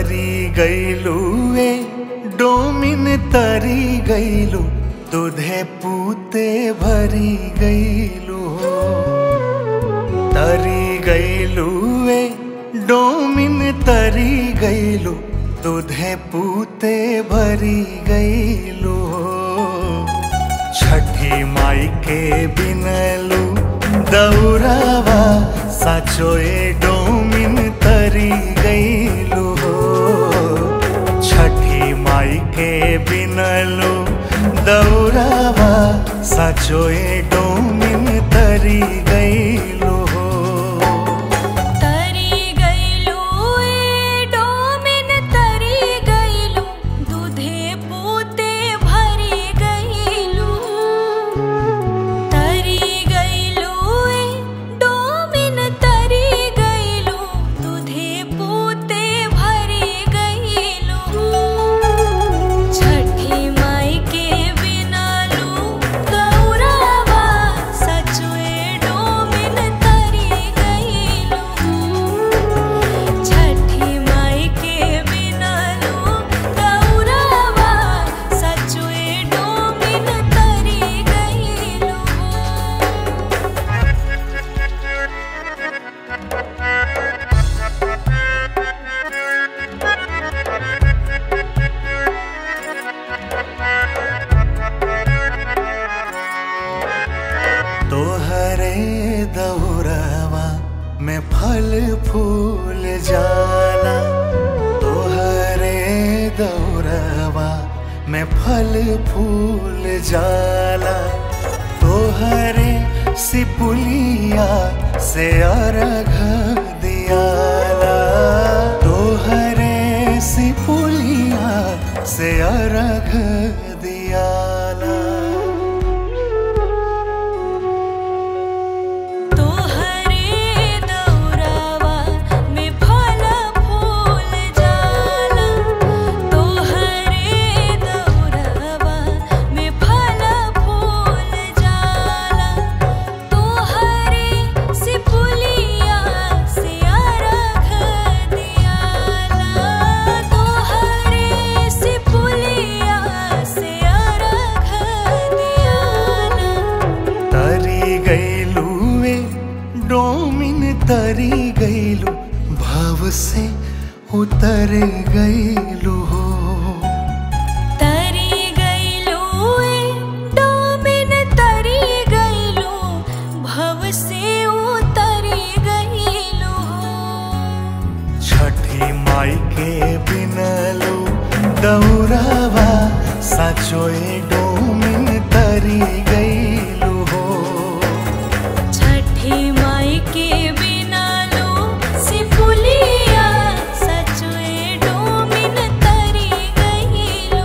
तरी गईलू ए डोमिन तरी गईलू दूधे पूते भरी गईलू हो तरी गईलू ए डोमिन तरी गईलू दूधे पूते भरी गईलू हो छठी माई के बिनलू दौरावा साचोए डोमिन तरी गईलू हो छठी माई के बिनलू दौरावा साचोए डोमिन तरी गईलू हो तरी गईलू ए डोमिन तरी गईलू दूधे पूते भरी गईलू तरी गईलू ए डोमिन तरी गईलू दूधे पूते भरी गईलू छठी माई के बिनालू गौरावा सचुए डोमिन तरी गईलू छठी माई के बिनालू गौरावा सचुए डोमिन तरी गईलू तोहरे दौरवा में फल फूल जाला तोहरे दौरवा में फल फूल जाला तोहरे सिपुलिया से अर्घ दियाला तोहरे सिपुलिया से अर्घ दियाला तोहरे दौरावा में फल फूल जाला तोहरे दौरावा में फल फूल जाला तोहरे सिपुलिया से अर्घ दियाला तोहरे सिपुलिया से अर्घ दियाला तरी गईलू ए डोमिन तरी गईलू भाव से उतर गईलू हो तरी गईलू ए डोमिन तरी गईलू भव से उतरी गईलू छठी माई के बिनलू दौरावा साचोए डोमिन तरी गईलू हो छठी माई के बिना लो सिपुलिया सचुए डोमिन तरी गईलू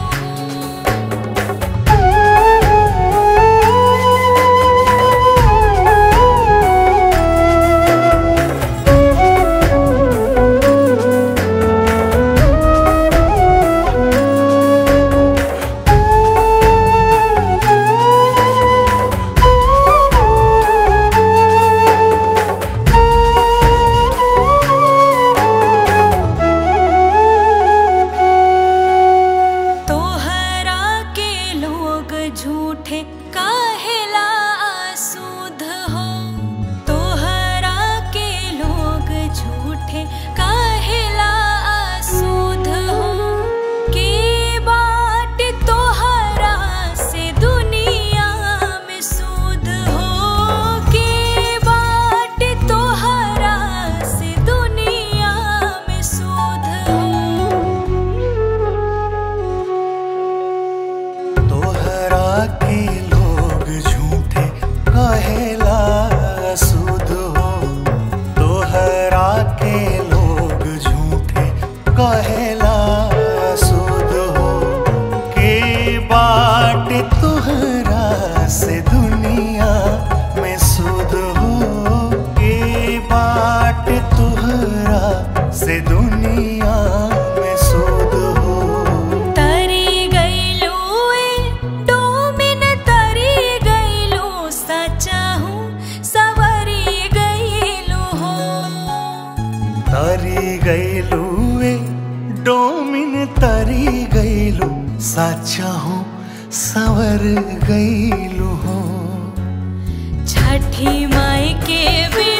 तोहरा के लोग झूठे काहेला आसूध हो तोहरा के लोग झूठे काहेला आसूध हो के बाट तोहरा से दुनिया में सूद हो के बाट तोहरा से दुनिया में सूद हो तोहरा के लोग झूठे कहेला सुध हो तोहरा के लोग झूठे कहेला सुध हो के बाट तोहरा से दुनिया में सुध हो के बाट तोहरा से दुनिया में सुध हो तरी गईलू ए डोमिन तरी गईलू सचा हूँ सवरी गईलू हो तरी गईलू ए डोमिन तरी गईलू साचा हूँ सवर गईलू हो छठी माई के भी